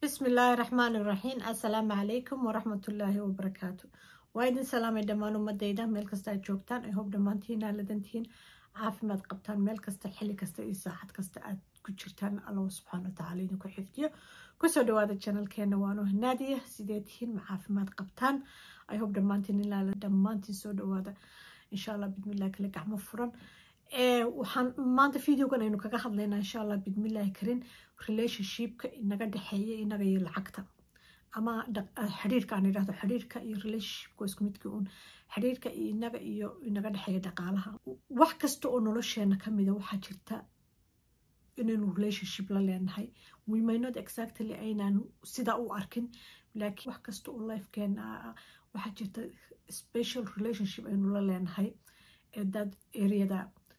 بسم الله الرحمن الرحيم السلام عليكم ورحمة الله وبركاته وايدin salaamay dhammaan ummadayda meel kasta aad joogtaan i hope dhammaantiin aa ladantihiin caafimaad qabtaan meel kasta xilli kasta iyo saacad kasta aad ku jirtaan allah subxaana watacaala idinku xifdiyo kusoo dhawaada janalkeena waanu naadiya sidee tihiin ma caafimaad qabtaan i hope dhammaantiin ilaa dhammaantiin soo dhawaada insha allah bidmillahi kale gacmo furan waxaan maanta videogan aynu kaga hadlaynaa insha allah bidmillahi karin relationshipka inaga dhexeeya inaga iyo lacagta ama xiriirka aan idhahdo xiriirka iyo relationshipka isku midka uun xiriirka inaga iyo inaga dhexeeya dhaqaalaha wax kasta oo nolosheena kamida waxaa jirta inaynu relationship la leenahay we may not exactly aynaan sidaa u arkin laakiin wax kasta oo lifekeena waxaa jirta special relationship aynu la leenahay dad areada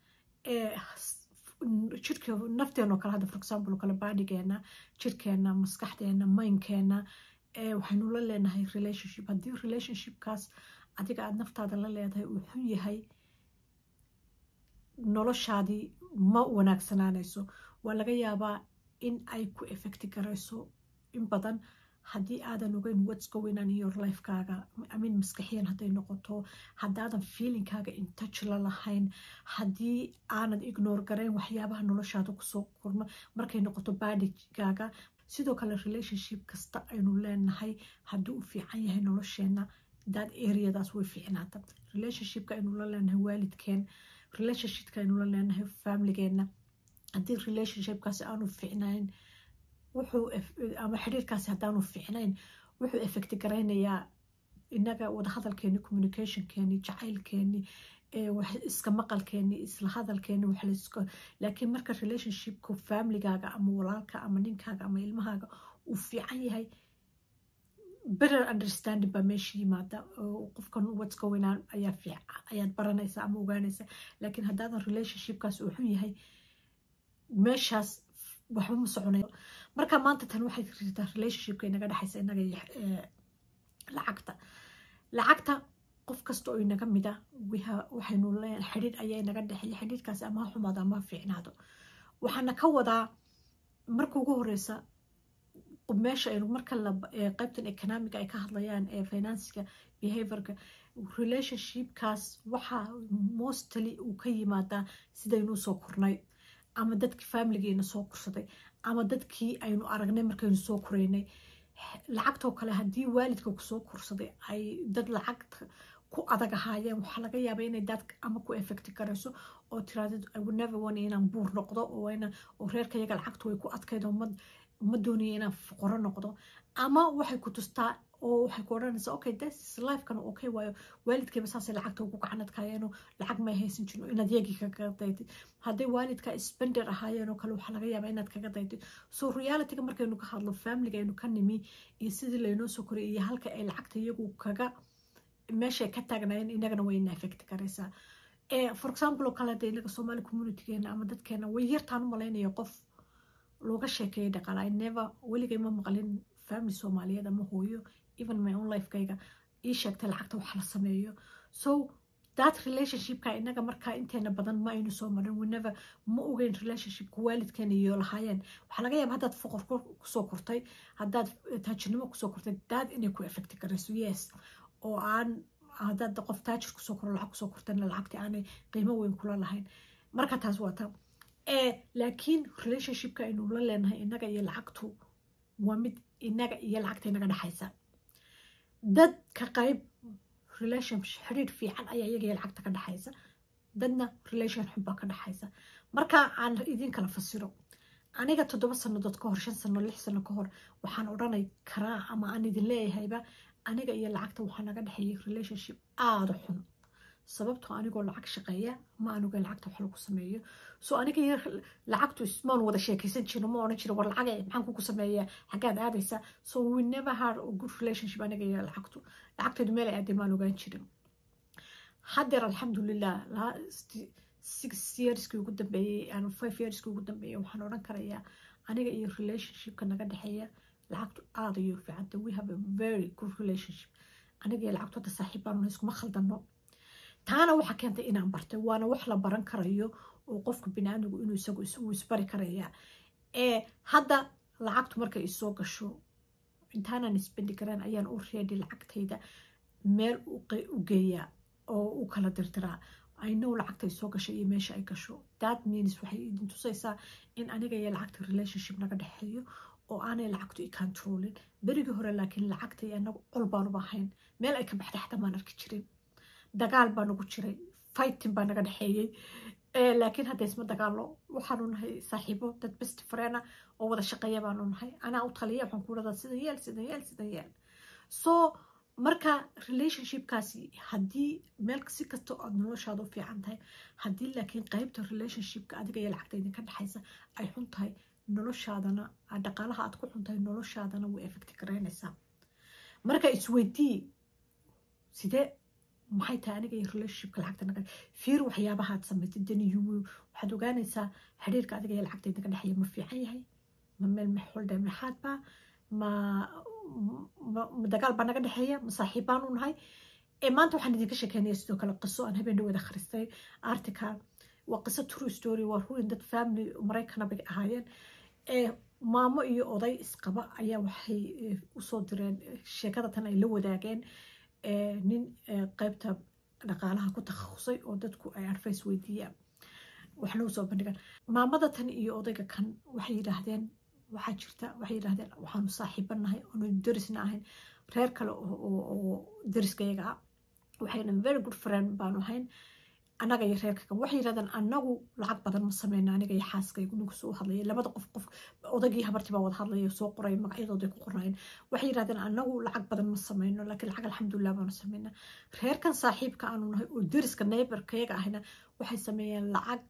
jirka nafteenoo kale hadda for example kale baadhigeena jirkeena maskaxdeena mindkeena waxaynu la leenahay relationship haddii relationshipkaas adiga aada naftaada la leedahay uu xun yahay noloshaadii ma wanaagsanaanayso waa laga yaabaa in ay ku effecti garayso in badan haddii aadan ogeyn whats going on in your lifekaaga amin maskaxiyan hadday noqoto haddaadan feelingkaaga intouch la lahayn haddii aanad ignore garayn waxyaabaha noloshaada kusoo kurma markay noqoto baadhigaaga sidoo kale relationship kasta aynu leenahay haddii u fiican yahay nolosheena daad areadaas way fiicnaata relationshipka aynu la leenahay waalidkeen relationshipka aynu la leenahay familigeena haddii relationshipkaasi aanu fiicnayn wuxuu ama xiriirkaasi haddaanu fiicnayn wuxuu effecti garaynayaa inaga wadahadalkeeni communicationkeeni jacaylkeeni iska maqalkeeni isla hadalkeeni waxlaska laakiin marka relationshipka familygaaga ama walaalka ama ninkaaga ama ilmahaaga uu fiican yahay better understanding baa meesha yimaada qofkan whats going on ayaa fiican ayaad baranaysaa ama ogaanaysaa laakiin haddaadan relationshipkaas uu xun yahay meeshaas waxba ma soconayo marka maanta tan waxay jirtaa relationshipka inaga dhexaysa inaga iyo lacagta lacagta qof kasta oo inaga mida waxaynu leen xidhiir ayaa inaga dhexeeya xidhiirkaasi ama ha xumaado ama ha fiicnaado waxaana ka wadaa marka ugu horeysa meesha aynu marka qaybtan economiga ay ka hadlayaan ee finansiga behaviorka relationshipkaas waxaa mostly uu ka yimaadaa sidaynuu soo kornay ama dadkii familigeena soo korsaday ama dadkii aynu aragnay markaynu soo koreynay lacagtoo kale haddii waalidka kusoo korsaday ay dad lacagta ku adag ahaayeen waxaa laga yaaba inay dad ama ku effecti garayso oo tiraadid never one inaan buur noqdo oo reerkayaga lacagta way ku adkayd oo ma doonaya inaan fuqaro noqdo ama waxay ku tustaa oo waxay ku odhanaysaa okay this lifekan okay waayo waalidkayba saasay lacagta ugu gacanadkaayeenoo lacag may haysan jirin inaad yagii kaga daydid hadday waalidka spender ahaayeenoo kale waxaa laga yaabaa inaad kaga daydid so realityga markaynu ka hadlo familiga aynu ka nimi iyo sidii laynoo soo koriyay iyo halka ay lacagta iyagu kaga meeshay ka taagnaayeen inagana wayna effect garaysaa for example oo kale hadda inaga soomaali communitygeena ama dadkeena way yartaan u malaynaya qof looga sheekeeyay dhaqaala never weligay ma maqlin family soomaaliyeed ama hooyo even my own lifekayga ii sheegtay lacagta wax la sameeyo so that relationshipka inaga markaa inteena badan ma aynu soo marin whenever ma ogeyn relationshipka waalidkeena iyo lahaayeen waxaa laga yaaba haddaad foqor kusoo kortay haddaad taajirnimo kusoo kortay daad inay ku effecti garayso yes oo aan haddaad qof taajir kusoo koro lacag kusoo kortayna lacagtii aanay qiimo weyn kula lahayn marka taas waa ta laakiin relationshipka aynu la leenahay inaga iyo lacagtu waa mid inaga iyo lacagta inaga dhexaysa dad ka qayb relation xiriir fiican ayaa iyaga iyo lacagta ka dhexaysa dadna relation xunbaa ka dhexaysa marka aan idin kala fasiro aniga toddoba sanadood ka hor shan sano lix sano ka hor waxaan odhanay karaa ama aan idin leeyahayba aniga iyo lacagta waxaa naga dhexeeyay relationship aada xun sababtoo anigoo lacag shaqeeya ma anuga lacagta wax lagu sameeyo so aniga iyo lacagtu maan wada sheekaysan jirno ma odhan jiro war lacag maxaan kugu sameeya xaggaad aadaysa so we never had a good relationship aniga iyo lacagtu lacagteedu meel ay aaday maan ogaan jirin haddeer alxamdulilah six yearskii ugu dambeeyey and five yearskii ugu dambeeyey waxaan odhan karayaa aniga iyo relationshipka naga dhexeeya lacagtu aada ayuu fiicanta we have a very good relationship aniga iyo lacagtu hadda saaxiib baanu iskuma khaldano taana waxaa keentay inaan bartay waana wax la baran karayo oo qofka biniaadmigu inuu isagu isbari karaya ee hadda lacagtu markay isoo gasho intaanaan isbendi karaan ayaan u reedi lacagtayda meel u geeyaa oo u kala dirdiraa aynow lacagtay soo gashay iyo meesha ay gasho that means waxay idin tusaysaa in aniga iyo lacagta relationship naga dhexeeyo oo aanay lacagtu i controlin berigii hore laakiin lacagtay anagu col baanuba ahayn meel ay ka baxday xataa maan arki jirin dagaal baa nagu jiray fighting baa naga dhexeeyey laakiin hadda isma dagaallo waxaanu nahay saaxiibo dad best friend ah oo wada shaqeeya baanu nahay anaa u taliya waxaan ku dhadaa sidan yeel sidan yeel sidan yeel so marka relationshipkaasi haddii meel si kasta aad noloshaada u fiican tahay haddii laakiin qeybta relationshipka adiga iyo lacagta idinka dhexaysa ay xun tahay noloshaadana dhaqaalaha aad ku xun tahay noloshaadana way effecti garaynaysaa marka isweydii sidee maxay tahay aniga iyo relationshipka lacagta naga fiir waxyaabaha aad samaysay dani yuwi waxaad ogaanaysaa xiriirka adiga iyo lacagta idinka dhexeeya ma fiican yahay ma meel maxoldhe maxaad baa ma dagaal baa naga dhexeeya ma saaxiib baanu nahay maanta waxaan idinka sheekeynaya sidoo kale qiso aan habeen dhaweeda akhristay article waa qiso true story waa ruin dad family maraykana bay ahaayeen maamo iyo oday isqaba ayaa waxay usoo direen sheekada tan ay la wadaageen nin qeybta dhaqaalaha ku takhasusay oo dadku ay advice weydiiyaan waxna usoo bandhigaan maamada tan iyo odayga kan waxay yidhaahdeen waxaa jirta waxay yidhahdeen waxaanu saaxiibanahay oonu darisna ahayn reer kale oo dariskayaga ah waxayna very good friend baanu ahayn annaga iyo reerka kan waxay yidhahdeen annagu lacag badan ma sameyna aniga iyo xaaskaygu ninku soo hadlaya labada qof qof odagii habartii baa wada hadlaya soo qoray magacyadooday ku qorayeen waxay yidhahdeen annagu lacag badan ma sameyno laakiin lacag alxamdulilah baanu sameynaa reerkan saaxiibka aanu nahay oo dariska neighborkayaga ahna waxay sameeyeen lacag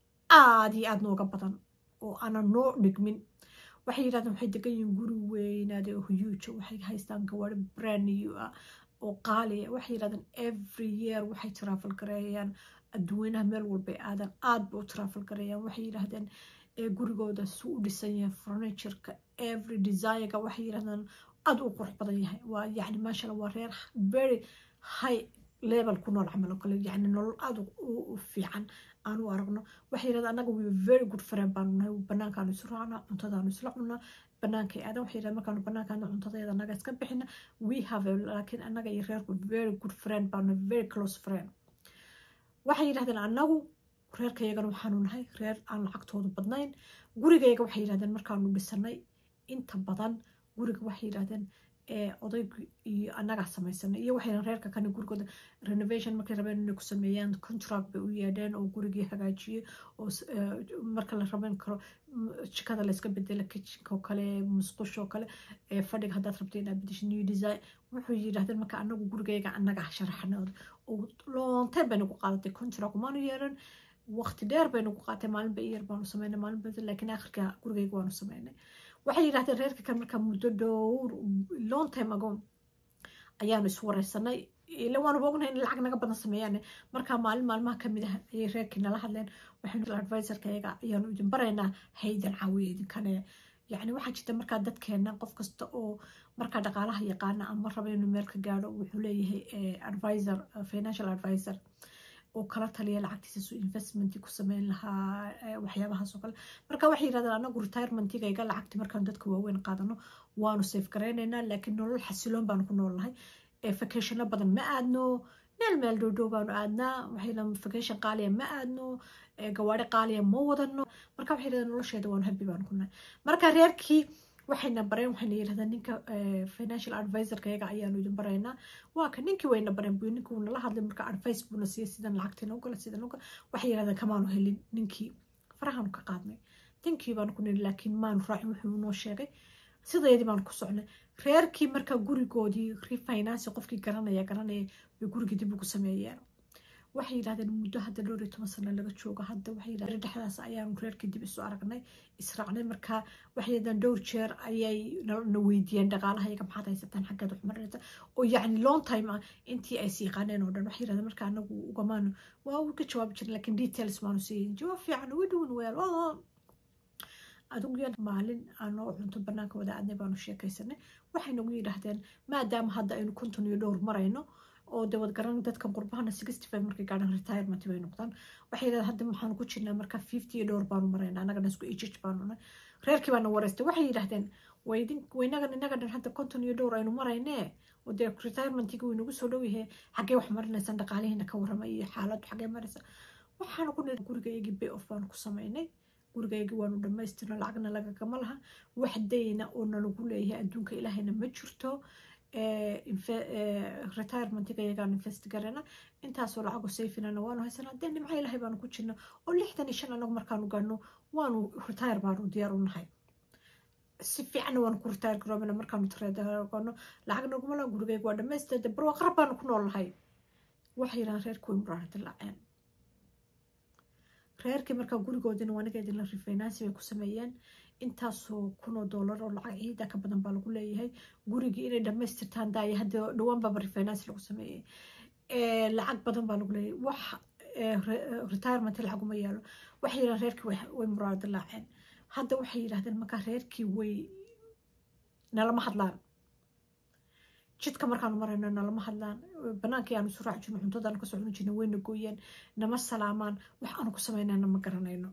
aada iyo aada nooga badan oo aanan noo dhigmin waxay yidhahdeen waxay degan yihiin guri weynaade oo huyuuja waxay haystaan gawaari brand new ah oo qaaliya waxay yidhahdeen every year waxay travel gareeyaan adduweynaha meel walbay aadan aada bay u travel gareeyaan waxay yidhahdeen gurigooda su u dhisan yahay furnitureka every designga waxay yidhahdeen aada u qurux badan yahay waa yacni maashala waa reer very high level ku nool camal oo kale yacni nolol aada u fiican aan u aragno waxay yidhahdeen annaga we very good friend baanu nahay banaankaanu isu raacnaa cuntadaanu isla cunaa banaankay aadan waxay yidhahdeen markaanu banaankaana cuntadeeda annaga iska bixina we have a laakiin annaga iyo reerku very good friend baanu very close friend waxay yidhahdeen annagu reerkayagana waxaanu nahay reer aan lacagtoodu badnayn gurigayga waxay yidhahdeen markaanu dhisanay inta badan guriga waxay yidhahdeen odaygu iyo annagaa samaysanay iyo waxay reerka kani gurigooda renovation markay rabeen inay ku sameeyaan contract bay u yeedheen oo gurigii hagaajiyey oo marka la raban karo jikada layska bedela kitchenka oo kale musqusha oo kale fadhiga haddaad rabto inaad bedesho new design wuxuu yidhahdeen marka anagu gurigayga annaga sharaxnooda oo loonteen bay nagu qaadatay contract maanu yeelan waqti dheer bay nagu qaatay maalinba iyar baanu sameynay maalinba laakiin akhirka gurigayga waanu sameynay waxay yidhahdeen reerka kan markaa muddo dhowr long time ago ayaanu iswareysanay ila waanuba ognahay in lacag naga badan sameeyaan markaa maalin maalmaha kamid ah ayay reerkii nala hadleen waxaynu advisorka iyaga ayaanu idin baraynaa haydan caawiya idinkane yacni waxaa jirta markaa dadkeena qof kasta oo markaa dhaqaalaha yaqaana ama raba inuu meel ka gaadho wuxuu leeyahay advisor financial advisor oo kala taliya lacagtiisa su investment ku sameyn lahaa waxyaabahaas oo kale marka waxay yidhahdeen anagu retirementigayga lacagti markaan dadka waaweyn qaadano waanu safe garaynaynaa laakiin nolol xasiloon baanu ku noolnahay vacationo badan ma aadno meel meel dhowdhow baanu aadnaa waxay vacation qaaliya ma aadno gawaari qaaliya ma wadano marka waxay yidhahdeen nolosheeda waanu habi baanu ku nahay marka reerkii waxayna bareen waxayna yidhahdeen ninka financial advisorka iyaga ayaanu idin baraynaa waa ka ninkii wayna bareen bu ninkii wuu nala hadlay marka advice buuna siiyey sidan lacagtiina ugala sidan uga waxay yidhahdeen kamaanu helin ninkii farahaanu ka qaadnay ninkii baanu ku niri laakiin maanu raacin wuxuu noo sheegay sideedii baanu ku socnay reerkii marka gurigoodii refinance qofkii garanaya garanaya bay gurigii dib ugu sameeyeen waxay yidhahdeen muddo hadda dhowr iyo toban sano laga joogo hadda waxay yidhahdeen dhexdaas ayaanu reerkii dib isu aragnay israacnay markaa waxay yidhahdeen dhowr jeer ayay na weydiiyeen dhaqaalaha iyaga maxaad haysataan xaggeed wax marinaysa oo yacni long time ah intii ay siiqaaneen oo dhan waxay yidhahdeen marka anagu ugamaanu waa uu ka jawaabi jirin laakiin details maanu siiyin jawaab fiican uga dhuwan weel adugu maalin aanoo cunto banaanka wada aadnay baanu sheekaysanay waxay nagu yidhaahdeen maadaama hadda aynu konton iyo dhowr marayno oo de wad garan dadkan qurbahana sixty five markay gaadhaan retirement bay noqdaan waxay yidhahdeen hadda waxaanu ku jirnaa marka fifty iyo dhowr baanu maraynaa annagana isku ejij baanu nahay reerkii baana wareystay waxay yidhaahdeen waynagan inaga dhan hadda konton iyo dhowr aynu maraynee oo dee retirementigi uu inagu soo dhow yahay xaggee wax marinaysan dhaqaalihiina ka warrama iyo xaaladdu xaggee maraysa waxaanu ku niri gurigaygii bay off baanu ku samaynay gurigaygii waanu dhammaystirno lacagna lagagama laha wax dayna oo nalagu leeyahay adduunka ilaahayna ma jirto retirementiga iyagaan invest garana intaasoo lacago sayfinana waanu haysanaa dee nimca ilaahay baanu ku jirna oo lixdan iyo shan anagu markaanu gaano waanu retire baanu diyaar u nahay si fiicanna waanu ku retire garoobana markaanu tareedagano lacag naguma laha gurigayga waa dhamaystirda barwaaqarab baanu ku nool nahay waxay yidhahaan reerku way muraana dilaaceen reerkii markaa gurigoodina waaniga idinla refinancy bay ku sameeyeen intaasoo kunoo doolar oo lacag ciida ka badan baa lagu leeyahay gurigii inay dhamaystirtaan daaya hadda dhowaan baaba refinancy lagu sameeyey lacag badan baa lagu leeyahay wax retirement lacaguma yaalo waxay yidhahaan reerkii way muraana dilaaceen hadda waxay yidhahdeen markaa reerkii way nalama hadlaan jidka markaanu marayno nalama hadlaan banaankii aanu isu raaci jirno cuntadaanu kasoo cuni jirna wayna gooyeen nama salaamaan wax aanu ku samaynana ma garanayno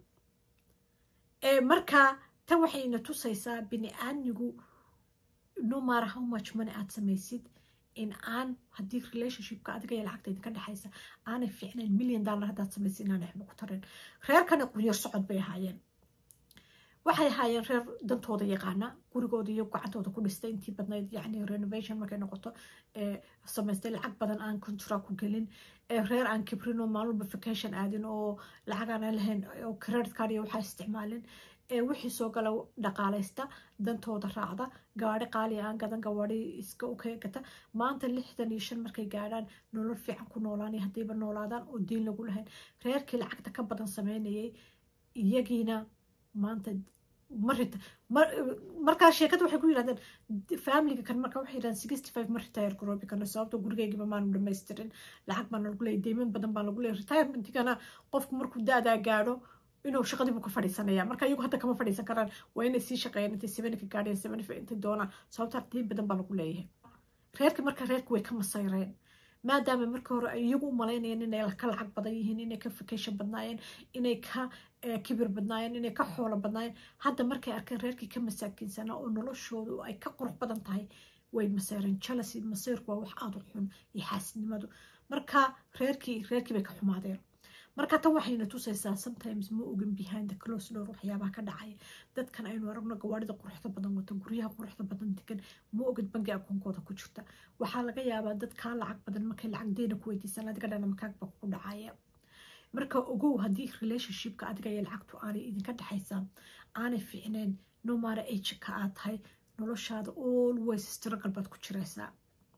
marka tan waxayna tusaysaa bini aadmigu no matter how much money aad samaysid in aan haddii relationshipka adiga iyo lacagta idinka dhexaysa aanay fiicnayn million dollar haddaad samaysid inaanay waxba ku tarin reerkana qunyar socod bay ahaayeen waxay ahaayeen reer dantooda yaqaana gurigooda iyo gacantooda ku dhistay intii badnayd yani renovation markay noqoto samaystay lacag badan aan contract ku gelin reer aan kibrin oo maalin walba vacation aadin oo lacag aan lahayn oo credit card iyo waxaa isticmaalin wixii soo gala dhaqaalaysta dantooda raacda gaari qaali aan gadan gawaari iska ukeegata maanta lixdan iyo shan markay gaadhaan nolol fiican ku noolaan haddiiba noolaadaan oo diin lagu lahayn reerkii lacagta ka badan sameynayay iyagiina maanta marita markaa sheekada waxay ku yidhahdeen familiga kan marka waxay yidhahdeen sixty five ma retire garoobi karno sababto gurigaygiba maanu dhamaystirin lacag baa lagu leeyay deyman badan baa lagu leeyay retirementigana qofku markuu da-daa gaadho inuu shaqadiibu ka fadhiisanaya marka iyagu hadda kama fadhiisan karaan waa inay sii shaqeeyaan intay sevenka gaadheen seventy intay doonaan sababtaa deyn badan baa lagu leeyahay reerka marka reerka way ka masayreen maadaama marka hore ay iyagu u malaynayeen inay ka lacag badan yihiin inay ka vacation badnaayeen inay ka kibir badnaayeen inay ka xoolo badnaayeen hadda markay arkeen reerkii ka masaakiinsanaa oo noloshoodu ay ka qurux badan tahay way masayreen jealousy masayrku waa wax aada u xun iyo xaasidnimadu marka reerkii reerkii bay ka xumaadeen marka tan waxayna tusaysaa sometimes ma ogin behind the close door waxyaabaha ka dhacaya dadkan aynu aragno gawaarida quruxda badan wato guryaha quruxda badan degan ma ogid bangi akoonkooda ku jirta waxaa laga yaabaa dad kaa lacag badan markay lacag deyna ku weydiisaan adiga dhana makaagba ku dhacaya marka ogow haddii relationshipka adiga iyo lacagtu aanay idinka dhexaysaa aanay fiicneen no matter age ka aad tahay noloshaada always struggle baad ku jiraysaa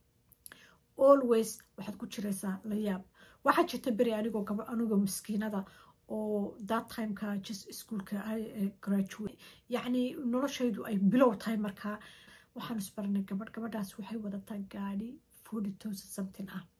always waxaad ku jiraysaa la yaab waxaa jirta beri anigoo gaba anigoo maskiinada oo that timeka just ischoolka graduate yacni noloshaydu ay bilow tahay markaa waxaan isbaranay gabadh gabadhaas waxay wadataa gaadhi forty thousand something ah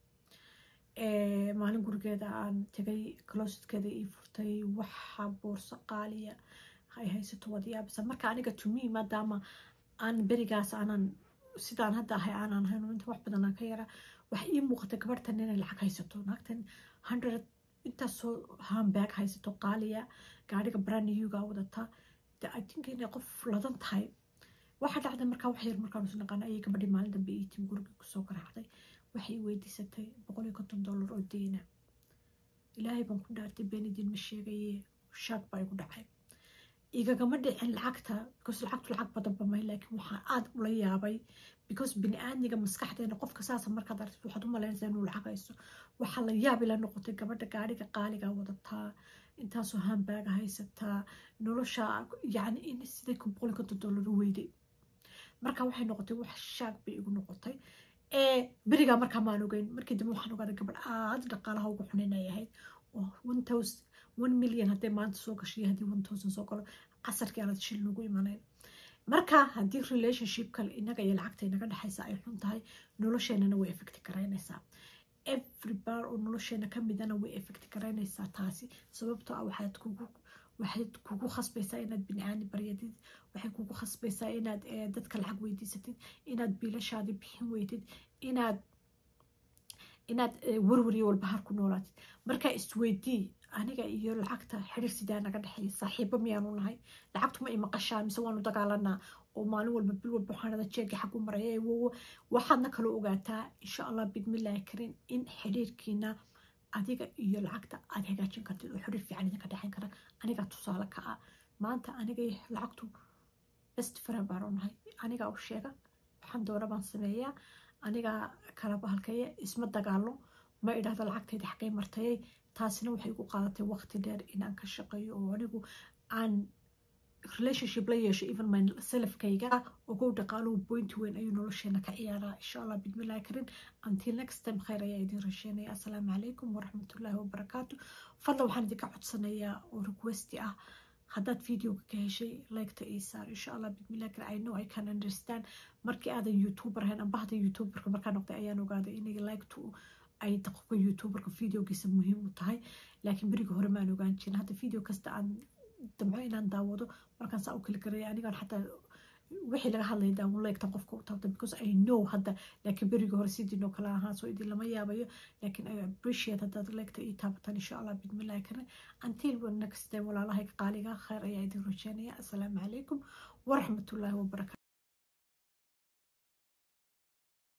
maalin gurigeeda aan tegay closetkeeda ii furtay waxa boorso qaaliya ay haysato wadayaabisa marka aniga to me maadaama aan berigaas aanan sidaan hadda ahay aanan ahayn inta wax badan aan ka yara waxa ii muuqata gabadhtan inay lacag haysato naagtan hundred intaasoo hambag haysato qaaliya gaadhiga brandnewga wadata de i think inay qof ladan tahay waxaa dhacday markaa wax yar markaan isu naqaana ayay gabadhii maalin dambe ii timi guriga kusoo garaacday waxay weydiisatay boqol iyo konton dollar oo deyna ilaahay baan ku dhaartay beenidin ma sheegaye shaag baa igu dhacay igagama dhicin lacagta because lacagtu lacag badan bamay laakiin waxaa aada ula yaabay because bini-aadmiga maskaxdeena qofka saasa markaad aragtid waxaad u malaynaysaa inuu lacag haysto waxaa la yaab ila noqotay gabadha gaadhiga qaaliga wadataa intaasoo hambaaga haysataa nolosha yacni in siday boqol iyo konton dollar u weyday marka waxay noqotay wax shaag bay igu noqotay ee berigaa markaa maan ogeyn markii dambe waxaan ogaaday gabadh aada dhaqaalaha ugu xunin ay ahayd oo one thousand one million hadday maanta soo gashay haddii one thousand soo galo casarkii aanad shil nagu imanayn marka haddii relationship kale inaga iyo lacagta inaga dhexaysa ay xun tahay nolosheenana way effecti garaynaysaa every bar oo nolosheena ka midana way effecti garaynaysaa taasi sababtoo ah waxaad kugu waxayd kugu khasbaysaa inaad bini-aani baryadid waxay kugu khasbaysaa inaad dadka lacag weydiisatid inaad biilashaadi bixin weydid inaad inaad warwariyo walbahar ku noolaatid marka isweydii aniga iyo lacagta xiriir sidaa naga dhexeeya saaxiibo miyaanu nahay lacagtu ma imaqashaa mise waanu dagaalanaa oo maalin walba bil walba waxaan dhada jeegi xag u maraya waxaadna kaloo ogaataa insha allah bidmillaahi karin in xiriirkiina adiga iyo lacagta aad hagaajin kartid oo xiriir fiican idinka dhexin kara anigaa tusaale ka ah maanta aniga lacagtu best friend baan u nahay anigaa u sheega waxaan doona baan sameeyaa anigaa kala bahalkaya isma dagaalo ma idhahdo lacagtayda xaggay martayay taasina waxay igu qaadatay waqti dheer inaan ka shaqeeyo oo anigu aan relationship la yeesho even my selfkayga ogow dhaqaaluhu point weyn ayuu nolosheena ka ciyaaraa insha allah bidmillahi karin until next time khayr ayaa idin rasheynaya assalaamu calaykum waraxmatullaahi wabarakaatu fadla waxaan idinka codsanayaa oo requesti ah haddaad videoga ka heshay liketa ii saar insha allah bidmillahi karin i know i can understand markii aadan youtuber ahayn amba hadda youtuberka markaa noqday ayaan ogaaday inay liktu ay qofka youtuberka videogiisa muhiim u tahay laakiin berigi hore maan ogaan jirin hadda video kasta aan damco inaan daawado markaan saa u kali karaya anigaan xataa wixii laga hadlaya daawuleegta qofka u taabta because i know hadda laakiin berigi hore sidiinoo kale ahaa soo idin lama yaabayo laakiin i appreciate haddaad leegta ii taabataan insha allah bidmillahi karin until next time walaalahayga qaaliga khayr ayaa idin rajeynaya assalaamu calaykum waraxmatullaahi wabarakatu